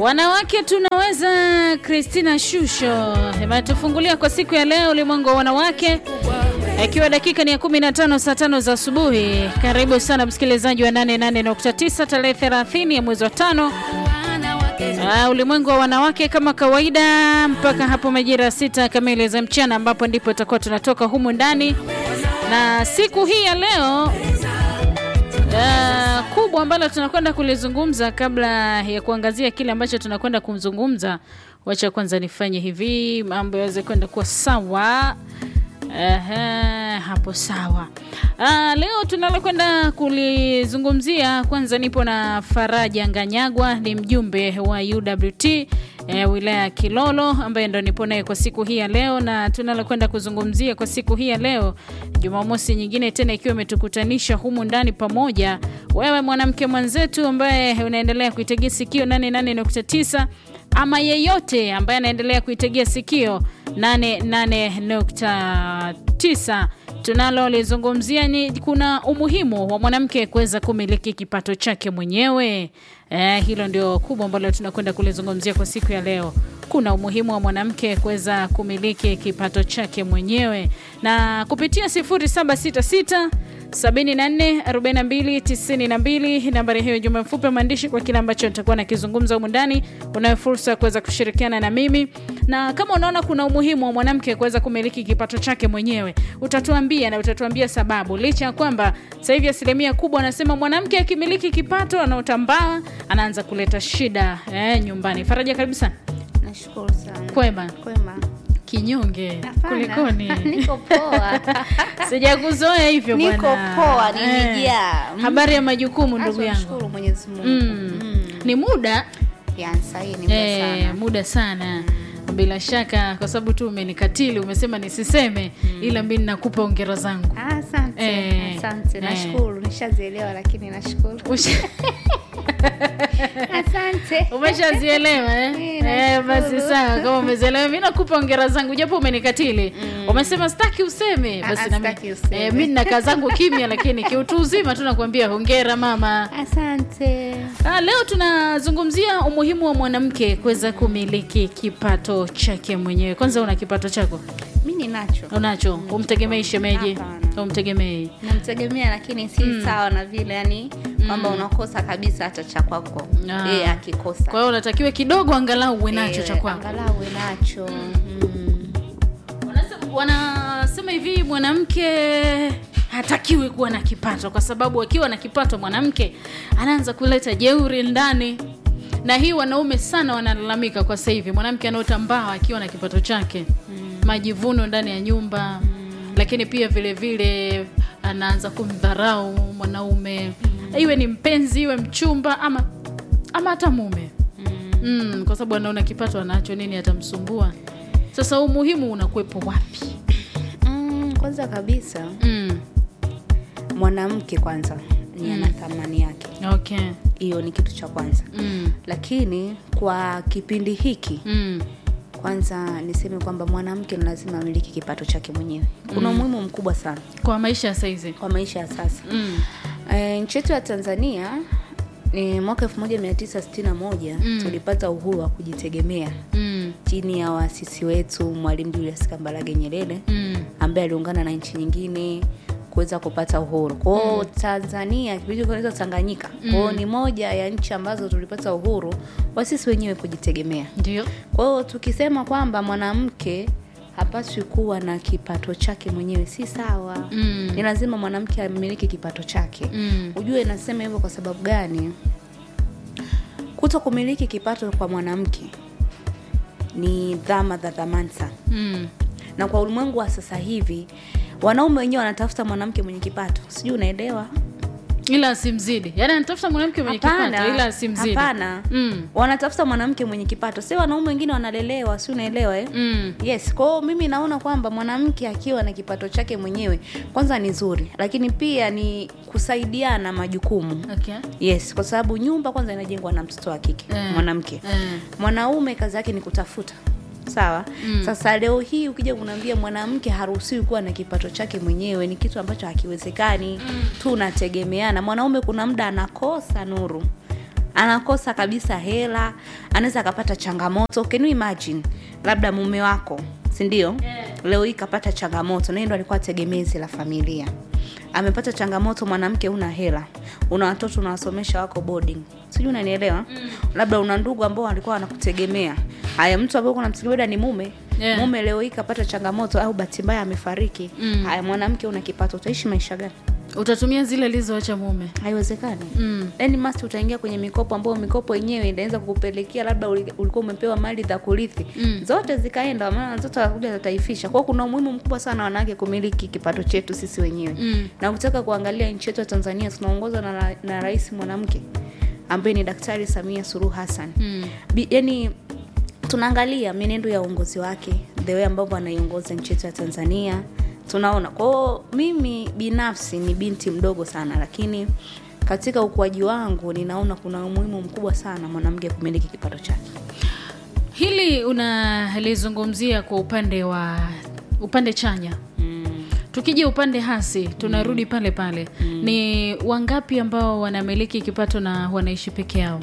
Wanawake tunaweza. Christina Shusho imetufungulia kwa siku ya leo ulimwengu wa wanawake, ikiwa dakika ni ya 15 saa tano za asubuhi. Karibu sana msikilizaji wa 88.9 tarehe 30 ya mwezi wa tano. Uh, ulimwengu wa wanawake kama kawaida mpaka hapo majira sita kamili za mchana, ambapo ndipo itakuwa tunatoka humu ndani na siku hii ya leo uh, kubwa ambalo tunakwenda kulizungumza. Kabla ya kuangazia kile ambacho tunakwenda kumzungumza, wacha kwanza nifanye hivi mambo yaweze kwenda kuwa sawa. Aha, hapo sawa. Ah, leo tunalokwenda kulizungumzia, kwanza nipo na Faraja Nganyagwa, ni mjumbe wa UWT eh, wilaya ya Kilolo ambaye ndo nipo naye kwa siku hii ya leo, na tunalokwenda kuzungumzia kwa siku hii ya leo, Jumamosi nyingine tena ikiwa imetukutanisha humu ndani pamoja, wewe mwanamke mwenzetu ambaye unaendelea kuitegea sikio 88.9 ama yeyote ambaye anaendelea kuitegea sikio 88.9 tunalolizungumzia ni kuna umuhimu wa mwanamke kuweza kumiliki kipato chake mwenyewe. Eh, hilo ndio kubwa ambalo tunakwenda kulizungumzia kwa siku ya leo. Kuna umuhimu wa mwanamke kuweza kumiliki kipato chake mwenyewe na kupitia 0766 744292 nambari hiyo jumbe mfupi maandishi kwa kile ambacho nitakuwa nakizungumza humu ndani. Unayo fursa ya kuweza kushirikiana na mimi, na kama unaona kuna umuhimu wa mwanamke kuweza kumiliki kipato chake mwenyewe, utatuambia na utatuambia sababu, licha ya kwamba sasa hivi asilimia kubwa anasema mwanamke akimiliki kipato anaotambaa anaanza kuleta shida eh, nyumbani. Faraja, karibu sana. Nashukuru sana. Kwema Kwema. kinyonge, Hapana. kulikoni? Niko poa. Sijakuzoea hivyo bwana. Niko poa, Eh, nimejaa. Mm. Habari ya majukumu ndugu Acha yangu. nishukuru Mwenyezi Mungu. Mm. Mm. Ni muda Yani sahi ni muda eh, sana. muda sana bila shaka, kwa sababu tu umenikatili, umesema nisiseme, ila mimi nakupa ongera zangu. Ah, Asante. Eh, Asante. eh. Nashukuru. Nishazielewa lakini nashukuru. Usha- Asante. Umeshazielewa eh? Eh, Eh, basi nashukuru. sawa, kama umezielewa, mimi nakupa ongera zangu japo umenikatili. Umesema sitaki useme, Ah, basi ah, na sitaki mimi useme. eh, mimi nina kaa zangu kimya, lakini kiutu uzima tu nakwambia hongera mama. Asante. Ah, leo tunazungumzia umuhimu wa mwanamke kuweza kumiliki kipato chake mwenyewe. Kwanza una kipato chako? Mimi ninacho. Unacho? Umtegemei shemeji? Hapana. Umtegemei? namtegemea lakini si sawa na vile yani kwamba unakosa kabisa hata cha kwako Ah. yeye akikosa Kwa hiyo unatakiwa kidogo angalau uwe nacho Eh, cha kwako. angalau uwe nacho mm. Wanasema, wanasema hivi mwanamke hatakiwi kuwa na kipato, kwa sababu akiwa na kipato mwanamke anaanza kuleta jeuri ndani, na hii wanaume sana wanalalamika kwa sasa hivi, mwanamke anaotambaa akiwa na kipato chake majivuno ndani ya nyumba lakini pia vile vile anaanza kumdharau mwanaume iwe ni mpenzi iwe mchumba ama ama hata mume mm, kwa sababu anaona kipato anacho nini atamsumbua sasa umuhimu unakuwepo wapi Mm, kwanza kabisa mm. mwanamke kwanza ni ana thamani yake okay hiyo ni kitu cha kwanza mm. lakini kwa kipindi hiki Mm. kwanza niseme kwamba mwanamke ni lazima amiliki kipato chake mwenyewe kuna umuhimu mkubwa sana kwa maisha ya saizi kwa maisha ya sasa mm. E, nchi yetu ya Tanzania ni mwaka 1961 Mm. tulipata uhuru wa kujitegemea Mm. chini ya waasisi wetu Mwalimu Julius Kambarage Nyerere Mm. ambaye aliungana na nchi nyingine kuweza kupata uhuru. Kwa hiyo Tanzania kipindi kinaitwa Tanganyika. Kwa hiyo ni moja ya nchi ambazo tulipata uhuru wa sisi wenyewe kujitegemea. ndio Kwa hiyo tukisema kwamba mwanamke hapaswi kuwa na kipato chake mwenyewe si sawa. Mm. Ni lazima mwanamke amiliki kipato chake. Mm. Ujue nasema hivyo kwa sababu gani? Kuto kumiliki kipato kwa mwanamke ni dhama za dhamani sana, Mm. na kwa ulimwengu wa sasa hivi wanaume wenyewe wanatafuta mwanamke mwenye kipato, sijui unaelewa? ila asimzidi yaani anatafuta mwanamke mwenye kipato ila asimzidi hapana. mm. Wanatafuta mwanamke mwenye kipato, si wanaume wengine wanalelewa, si unaelewa eh? Mm. Yes, kwa hiyo mimi naona kwamba mwanamke akiwa na kipato chake mwenyewe kwanza ni nzuri, lakini pia ni kusaidiana majukumu. okay Yes, kwa sababu nyumba kwanza inajengwa na mtoto wa kike Eh. mwanamke. eh. Mwanaume kazi yake ni kutafuta. Sawa. Mm. Sasa leo hii ukija kunaambia mwanamke haruhusiwi kuwa na kipato chake mwenyewe, ni kitu ambacho hakiwezekani. Tunategemeana. Mwanaume kuna muda anakosa nuru, anakosa kabisa hela anaweza akapata changamoto can you imagine labda mume wako si ndio Yeah. leo hii kapata changamoto naye ndo alikuwa tegemezi la familia amepata changamoto mwanamke una hela una watoto unawasomesha wako boarding sijui unanielewa mm. labda una ndugu ambao walikuwa wanakutegemea haya mtu ambao unamtegemea ni mume Yeah. mume leo hii kapata changamoto au bahati mbaya amefariki Mm. haya mwanamke una kipato utaishi maisha gani utatumia zile alizoacha mume haiwezekani mm. yani masti utaingia kwenye mikopo ambayo mikopo yenyewe inaweza kukupelekea labda uli- ulikuwa umepewa mali za kurithi Mm. zote zikaenda maana watoto watakuja wataifisha kwao kuna umuhimu mkubwa sana wanawake kumiliki kipato chetu sisi wenyewe Mm. na ukitaka kuangalia nchi yetu ya tanzania tunaongozwa na, ra- na rais mwanamke ambaye ni daktari samia suluhu hassan Mm. Bi- yani tunaangalia mienendo ya uongozi wake the way ambavyo anaiongoza nchi yetu ya tanzania tunaona kwao mimi binafsi ni binti mdogo sana lakini katika ukuaji wangu ninaona kuna umuhimu mkubwa sana mwanamke kumiliki kipato chake hili unalizungumzia kwa upande wa upande chanya mm. tukija upande hasi tunarudi pale pale ni wangapi ambao wanamiliki kipato na wanaishi peke yao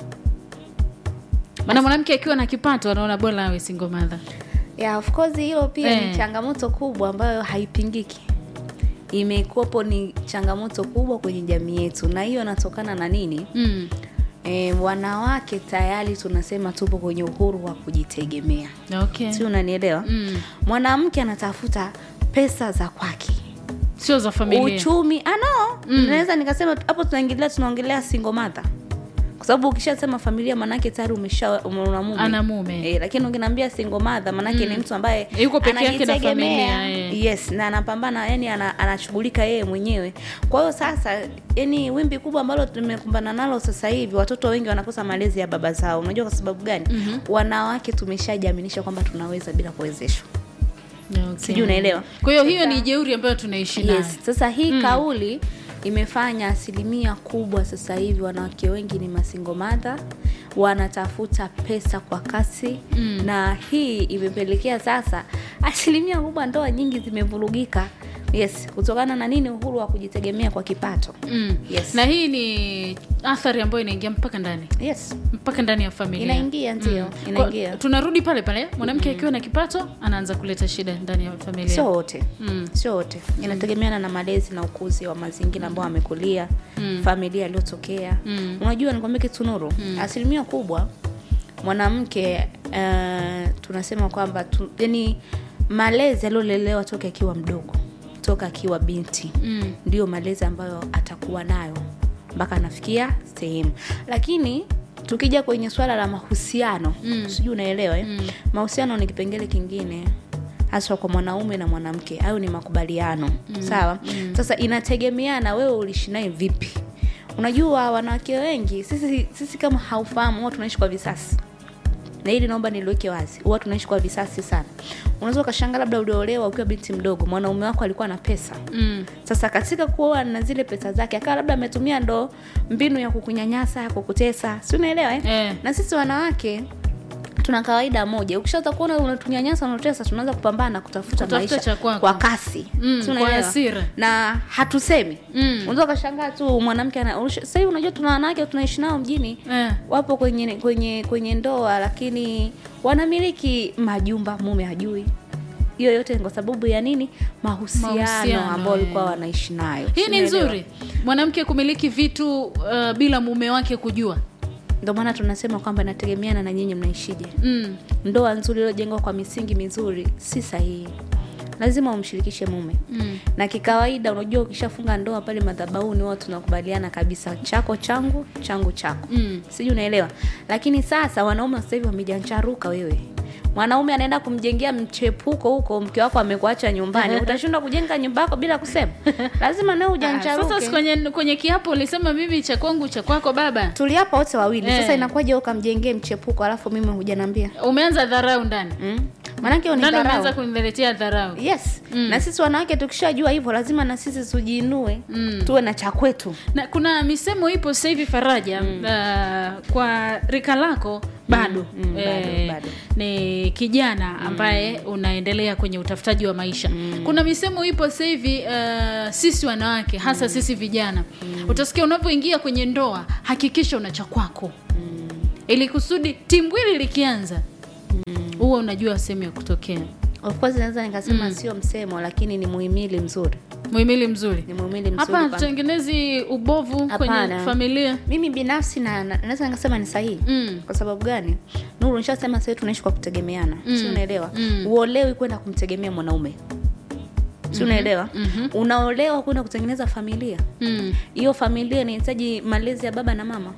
maana mwanamke akiwa na kipato anaona bora awe single mother yeah, of course hilo pia Eh. ni changamoto kubwa ambayo haipingiki imekuwepo ni changamoto kubwa kwenye jamii yetu na hiyo inatokana na nini mm. e, wanawake tayari tunasema tupo kwenye uhuru wa kujitegemea okay. si unanielewa mm. mwanamke anatafuta pesa za kwake sio za familia uchumi ano Mm. naweza nikasema hapo tunaingilia tunaongelea single mother kwa sababu ukishasema familia manake tayari umesha ume- una mume Ana mume. e, lakini ukiniambia single mother manake ni mtu ambaye Yuko peke yake na anajitegemea. familia, eh. yes na anapambana yani ana, anashughulika yeye mwenyewe kwa hiyo sasa yani wimbi kubwa ambalo tumekumbana nalo sasa hivi watoto wengi wanakosa malezi ya baba zao unajua kwa sababu gani Mhm. wanawake tumeshajiaminisha kwamba tunaweza bila kuwezeshwa okay. sijui unaelewa kwa hiyo hiyo ni jeuri ambayo tunaishi nayo yes. sasa hii Mm. kauli imefanya asilimia kubwa sasa hivi wanawake wengi ni masingo madha wanatafuta pesa kwa kasi Mm. na hii imepelekea sasa asilimia kubwa ndoa nyingi zimevurugika yes kutokana na nini uhuru wa kujitegemea kwa kipato mm. Yes. na hii ni athari ambayo inaingia mpaka ndani yes mpaka ndani ya familia Inaingia, ndio, inaingia. Kwa- tunarudi pale pale mwanamke akiwa na kipato anaanza kuleta shida ndani ya familia sio wote mm. sio wote inategemeana na malezi na ukuzi wa mazingira ambao amekulia Mm. familia aliyotokea Mm. unajua nikwambia kitu nuru asilimia kubwa mwanamke uh, tunasema kwamba tu, yani malezi aliolelewa toka akiwa mdogo toka akiwa binti Mm. ndio malezi ambayo atakuwa nayo mpaka anafikia sehemu lakini tukija kwenye swala la mahusiano Mm. sijui unaelewa eh? Mm. mahusiano ni kipengele kingine haswa kwa mwanaume na mwanamke hayo ni makubaliano mm. sawa mm. sasa inategemeana wewe uliishi naye vipi unajua wanawake wengi sisi, sisi kama haufahamu huwa tunaishi kwa visasi na hili naomba niliweke wazi huwa tunaishi kwa visasi sana unaweza ukashanga labda uliolewa ukiwa binti mdogo mwanaume wako alikuwa na pesa Mm. sasa katika kuoa na zile pesa zake akawa labda ametumia ndo mbinu ya kukunyanyasa ya kukutesa si unaelewa eh? Eh. na sisi wanawake tuna kawaida moja ukishaanza kuona unatunyanyasa unatesa tunaanza kupambana kutafuta, Kutafuta maisha cha kwako. kwa kasi Mm, Si kwa unaelewa? hasira. na hatusemi Mm. unaweza ukashangaa tu mwanamke ana- unash- sasa hivi unajua tuna wanawake tunaishi nao mjini Eh. wapo kwenye kwenye kwenye ndoa lakini wanamiliki majumba mume hajui hiyo yote ni kwa sababu ya nini mahusiano, Mahusiano, ambao walikuwa eh. wanaishi nayo hii ni Unaelewa? nzuri mwanamke kumiliki vitu uh, bila mume wake kujua ndio maana tunasema kwamba inategemeana na nyinyi mnaishije mm. ndoa nzuri iliyojengwa kwa misingi mizuri si sahihi lazima umshirikishe mume Mm. na kikawaida unajua ukishafunga ndoa pale madhabahuni wao tunakubaliana kabisa chako changu changu chako Mm. sijui unaelewa lakini sasa wanaume sasa hivi wamejancharuka wewe mwanaume anaenda kumjengea mchepuko huko mke wako amekuacha nyumbani utashindwa kujenga nyumba yako bila kusema lazima nawe Ah, ujancharuke sasa si kwenye, kwenye kiapo ulisema mimi cha kwangu cha kwako baba tuliapa wote wawili Eh. sasa inakuwaje wewe ukamjengee mchepuko alafu mimi hujanambia umeanza dharau ndani mm? maanake ndani umeanza unidharau kuniletea dharau yes Mm. na sisi wanawake tukishajua hivyo lazima na sisi tujiinue Mm. tuwe na cha kwetu na kuna misemo ipo sasa hivi faraja mm. uh, kwa rika lako bado, Mm, mm, bado, bado. ni kijana ambaye unaendelea kwenye utafutaji wa maisha mm. kuna misemo ipo sasa hivi uh, sisi wanawake hasa mm. sisi vijana mm. utasikia unavyoingia kwenye ndoa hakikisha una cha kwako mm. ili kusudi timbwili likianza huwa unajua sehemu ya kutokea of course naweza nikasema sio msemo lakini ni muhimili mzuri muhimili mzuri ni muhimili mzuri hapa kwa- hatutengenezi ubovu kwenye Hapana. familia mimi binafsi na na- naweza nikasema ni sahihi mm. kwa sababu gani nuru nishasema sahii tunaishi kwa kutegemeana Mm. si unaelewa Mm. uolewi kwenda kumtegemea mwanaume si unaelewa Mhm. unaolewa kwenda kutengeneza familia Mm. hiyo familia inahitaji malezi ya baba na mama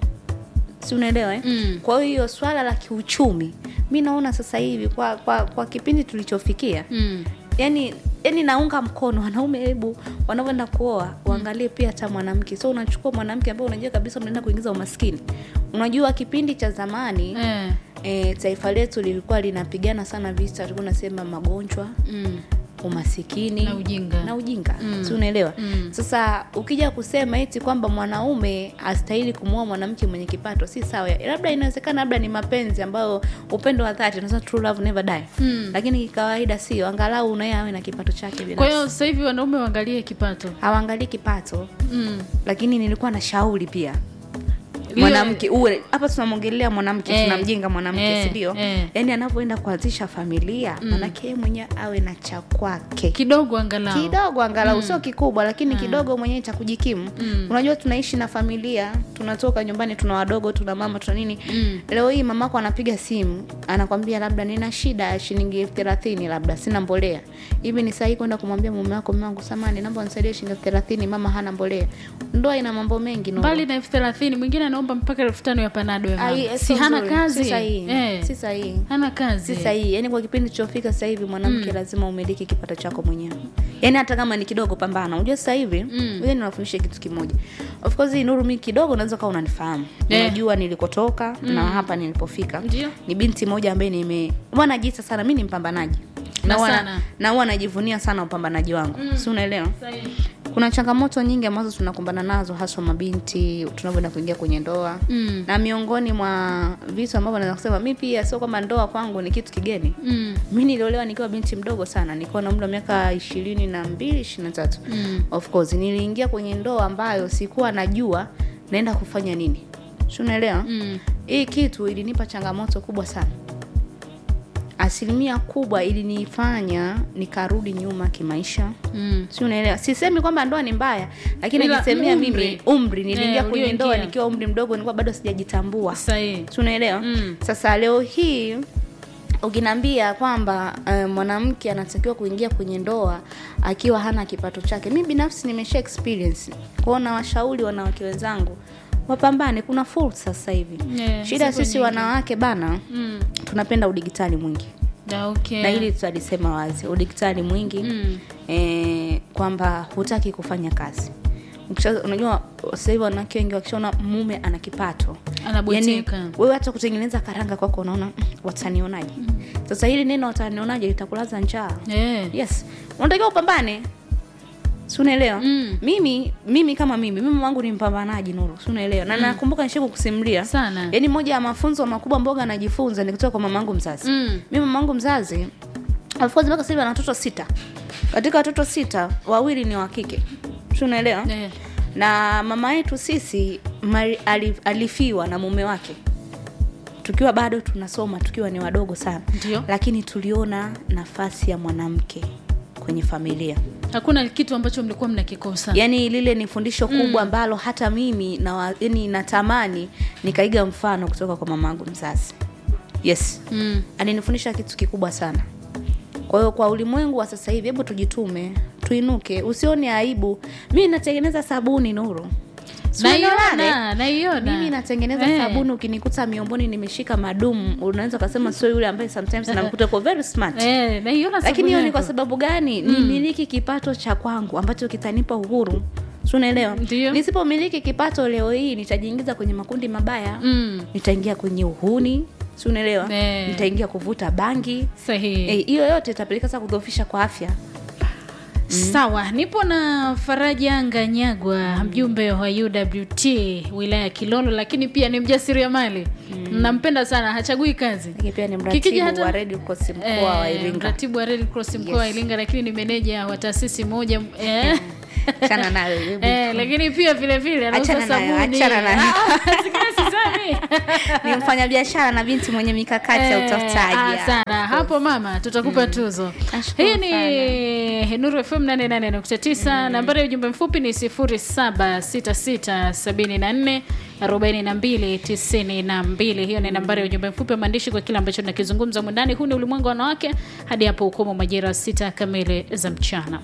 si unaelewa eh? Mm. kwa hiyo swala la kiuchumi mi naona sasa hivi kwa kwa, kwa kipindi tulichofikia Mm. yani yani naunga mkono wanaume hebu wanavyoenda kuoa uangalie pia hata mwanamke so unachukua mwanamke ambaye unajua kabisa unaenda kuingiza umaskini unajua kipindi cha zamani Eh. e, taifa letu lilikuwa linapigana sana vita tulikuwa nasema magonjwa Mm. umasikini Na ujinga. na ujinga Mm. si unaelewa Mm. sasa ukija kusema eti kwamba mwanaume astahili kumwoa mwanamke mwenye kipato si sawa labda inawezekana labda ni mapenzi ambayo upendo wa dhati unasema true love never die Mm. lakini kawaida sio angalau unaye awe na kipato chake kwa binafsi hiyo sasa hivi wanaume waangalie kipato hawaangalii kipato mm. lakini nilikuwa na shauri pia Liwe- mwanamke uwe hapa tunamwongelea mwanamke Eh, tunamjenga mwanamke eh, si ndio eh. yaani anavyoenda kuanzisha familia manake yeye mwenyewe awe na cha kwake kidogo angalau kidogo angalau sio kikubwa lakini kidogo mwenyewe cha kujikimu Mm. unajua tunaishi na familia tunatoka nyumbani tuna wadogo tuna mama tuna nini Mm. leo hii mamako anapiga simu anakwambia labda nina shida ya shilingi elfu thelathini labda sina mbolea hivi ni sahihi kwenda kumwambia mume wako mume wangu samani naomba unisaidie shilingi elfu thelathini mama hana mbolea ndoa ina mambo mengi Nuru. mbali na elfu thelathini mwingine anaomba mpaka elfu tano ya panado ya Ai, mama. si sio hana nzuri. kazi si sahihi eh. si sahihi hana kazi si sahihi yaani kwa kipindi tulichofika sasa hivi mwanamke lazima umiliki kipato chako mwenyewe yaani hata kama ni kidogo pambana unajua sasa hivi Mm. mm. niwafundishe kitu kimoja of course hii nuru mi kidogo unaweza kawa unanifahamu Eh. unajua nilikotoka na hapa nilipofika Ndio. ni binti moja ambaye nime huwa najiita sana mi ni mpambanaji Na huwa sana. na huwa najivunia sana upambanaji wangu Mm. si unaelewa Sahihi. kuna changamoto nyingi ambazo tunakumbana nazo haswa mabinti tunavyoenda kuingia kwenye ndoa Mm. na miongoni mwa vitu ambavyo naweza kusema mi pia sio kwamba ndoa kwangu ni kitu kigeni Mm. mi niliolewa nikiwa binti mdogo sana nikiwa na umri wa miaka ishirini na mbili ishiri na tatu Mm. of course niliingia kwenye ndoa ambayo sikuwa najua naenda kufanya nini si unaelewa Mm. hii kitu ilinipa changamoto kubwa sana asilimia kubwa ilinifanya nikarudi nyuma kimaisha Mm. si unaelewa sisemi kwamba ndoa ni mbaya lakini Ila najisemea umri. mimi umri niliingia Eh, kwenye ndoa ulioingia. nikiwa umri mdogo nilikuwa bado sijajitambua Sahihi. si unaelewa Mm. sasa leo hii ukiniambia kwamba uh, mwanamke anatakiwa kuingia kwenye ndoa akiwa hana kipato chake mi binafsi nimesha experience kwao na washauri wanawake wenzangu wapambane kuna fursa sasa hivi Yeah, shida zipo sisi nyingi. wanawake bana Mm. tunapenda udigitali mwingi Da, okay. na hili tutalisema wazi udigitali mwingi Mm. eh, kwamba hutaki kufanya kazi Ukisha- unajua sasa hivi wanawake wengi wakishaona mume ana kipato Anabweteka. yani, wewe hata kutengeneza karanga kwako unaona "Mm, watanionaje sasa hili neno watanionaje litakulaza njaa Eh. yes unatakiwa upambane si unaelewa Mm. mimi mimi kama mimi mimi wangu ni mpambanaji nuru si unaelewa na nakumbuka nishaku kusimulia Sana. yaani moja ya mafunzo makubwa mboga anajifunza ni kutoka kwa mamangu mzazi Mm. mimi mamangu mzazi of course mpaka sasa hivi ana watoto sita katika watoto sita wawili ni wa kike si unaelewa Eh. na mama yetu sisi mari, alif, alifiwa na mume wake tukiwa bado tunasoma tukiwa ni wadogo sana Ndio. lakini tuliona nafasi ya mwanamke kwenye familia hakuna kitu ambacho mlikuwa mnakikosa yaani lile ni fundisho kubwa ambalo hata mimi na wa- yaani natamani nikaiga mfano kutoka kwa mamangu mzazi yes mm. alinifundisha kitu kikubwa sana kwa hiyo kwa ulimwengu wa sasa hivi hebu tujitume tuinuke usione aibu mi natengeneza sabuni nuru Si unaelewana, eh? naiona naiona mimi natengeneza Eh. sabuni ukinikuta miomboni nimeshika madumu unaweza ukasema sio yule ambaye sometimes namkuta uko very smart Eh, naiona lakini sabuni hiyo ni yako. kwa sababu gani mm. nimiliki kipato cha kwangu ambacho kitanipa uhuru Si unaelewa Ndio. nisipomiliki kipato leo hii nitajiingiza kwenye makundi mabaya mm. nitaingia kwenye uhuni si unaelewa Eh. nitaingia kuvuta bangi sahihi Eh, hiyo yote itapeleka sasa kudhoofisha kwa afya sawa nipo na faraja nganyagwa mjumbe wa uwt wilaya ya kilolo lakini pia ni mjasiriamali nampenda sana hachagui kazi lakini pia ni Kikija mratibu hata- wa Red Cross mkoa Eh, wa Iringa mratibu wa Red Cross mkoa wa Yes. Iringa lakini ni meneja wa taasisi moja eh. achana nayo hebu. Eh, lakini pia vile vile anauza Achana nayo, sabuni. achana nayo. Ah, ah, sikiliza, nani ni mfanyabiashara na binti mwenye mikakati ya Eh, utafutaji ah, sana hapo mama tutakupa tuzo Nashukuru hii ni nuru fm 88.9 nambari ya ujumbe mfupi ni 0766744292 hiyo ni nambari ya ujumbe mfupi wa maandishi kwa kile ambacho tunakizungumza mwandani huu ni ulimwengu wa wanawake hadi hapo ukomo majira sita kamili za mchana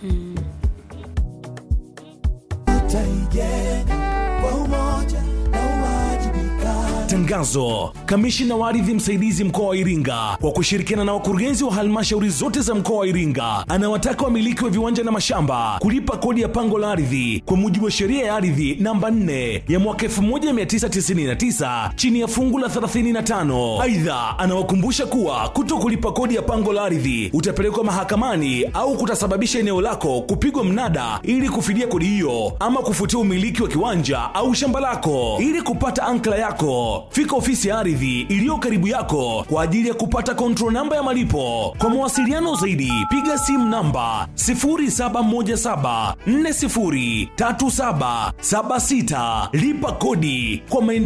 tutaijenga kwa umoja na uwajibikaji. Tangazo: kamishina wa ardhi msaidizi mkoa wa Iringa kwa kushirikiana na wakurugenzi wa halmashauri zote za mkoa wa Iringa anawataka wamiliki wa viwanja na mashamba kulipa kodi ya pango la ardhi kwa mujibu wa sheria ya ardhi namba 4 ya mwaka 1999 chini ya fungu la 35. Aidha, anawakumbusha kuwa kuto kulipa kodi ya pango la ardhi utapelekwa mahakamani au kutasababisha eneo lako kupigwa mnada ili kufidia kodi hiyo ama kufutia umiliki wa kiwanja au shamba lako. Ili kupata ankla yako, fika ofisi ya ardhi iliyo karibu yako kwa ajili ya kupata control namba ya malipo. Kwa mawasiliano zaidi, piga simu namba 0717403776. Lipa kodi kwa maendeleo